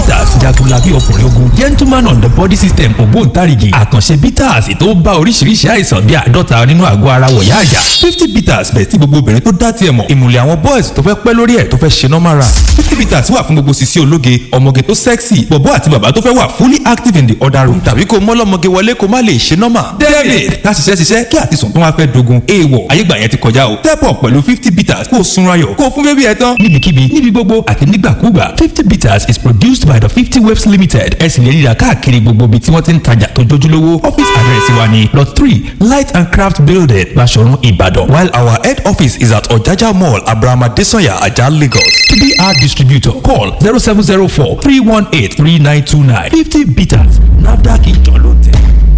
bitters jagunlabi ọkùnrin ogun gentleman on the body system ògbóǹtarìgì àkànṣe bitters tó bá oríṣiríṣi àìsàn bíi àádọ́ta nínú àgọ́ ara wọ̀yá àyà fifty bitters bẹ̀ tí gbogbo obìnrin tó dá tiẹ̀ mọ̀ ìmùlẹ̀ àwọn boys tó fẹ́ pẹ́ lórí ẹ̀ tó fẹ́ ṣe normal run fifty bitters wà fún gbogbo sisi ológe ọmọge tó sexy bọ̀bọ́ àti bàbá tó fẹ́ wà fully active in the other room tàbí kó mọ́lọ́mọge wọlé kó má lè ṣe normal david ká ṣiṣẹ́ ṣiṣẹ́ kí àtisùn tó wá fẹ́ dogun èèwọ̀ ayégbà yẹn ti kọjá o step up pẹ̀lú fifty bitters kó o sunra yọ̀ kó o fún bébí ẹ tán níbikíbi níbi gbogbo àti nígbàkúgbà fifty bitters is produced by the fifty waves limited ẹ sì lè rí ra káàkiri gbogbo ibi tí wọ́n ti ń tajà tó jójúlówó office address wa ni lot three light and craft building Baṣọ̀run Ìbàdàn while our head office is at Ọ̀jájá mall Abraham Adesanya Ajah Lagos to be our distributor call zero seven zero four three one eight three nine two nine fifty bitters NAFDAC ìjọ ló tẹ̀.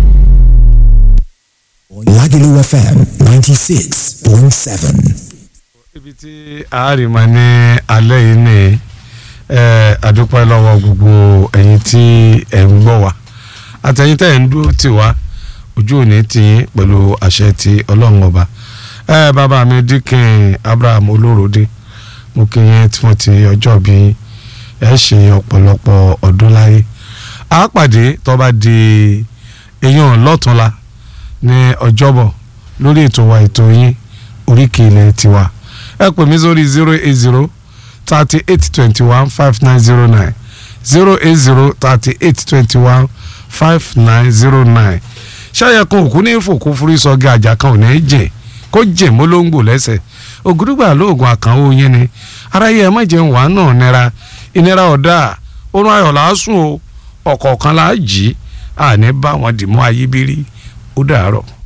Lagelu FM 96.7. ibi tí àárìmọ ní alẹ́ yìí ni ẹ àdúpẹ́ lọ́wọ́ gbogbo ẹ̀yin tí ẹ̀ ń gbọ́ wa àtẹ̀yin tẹ̀ ń dúró tì wá ojú òní tì yín pẹ̀lú àṣẹ ti ọlọ́run ọba ẹ bàbá mi díkìn Abraham olóròdé mo kí yín tí wọ́n ti ọjọ́ bí ẹ ṣe ọ̀pọ̀lọpọ̀ ọdún láyé a pàdé tó bá di èèyàn lọ́túnla ní ọjọ́bọ̀ lórí ètò wa ètò yín oríkì ilẹ̀ tiwa ẹ pè mí sórí zero eight zero thirty eight twenty one five nine zero nine zero eight zero thirty eight twenty one five nine zero nine ṣáyẹ kan òkú ní fòkú fúrí sọgí àjà kan ò ní jìn kó jìn mólóńgbò lẹ́sẹ̀ ògùdùgbà lóògùn àkànwó yín ni aráyé ẹ má jẹun wàá náà nira ìnira ọ̀dà orun ayọ̀ làásùn o ọ̀kọ̀ọ̀kan là á jí àní bá wọn dì mọ́ ayíbírí ó dàárọ̀.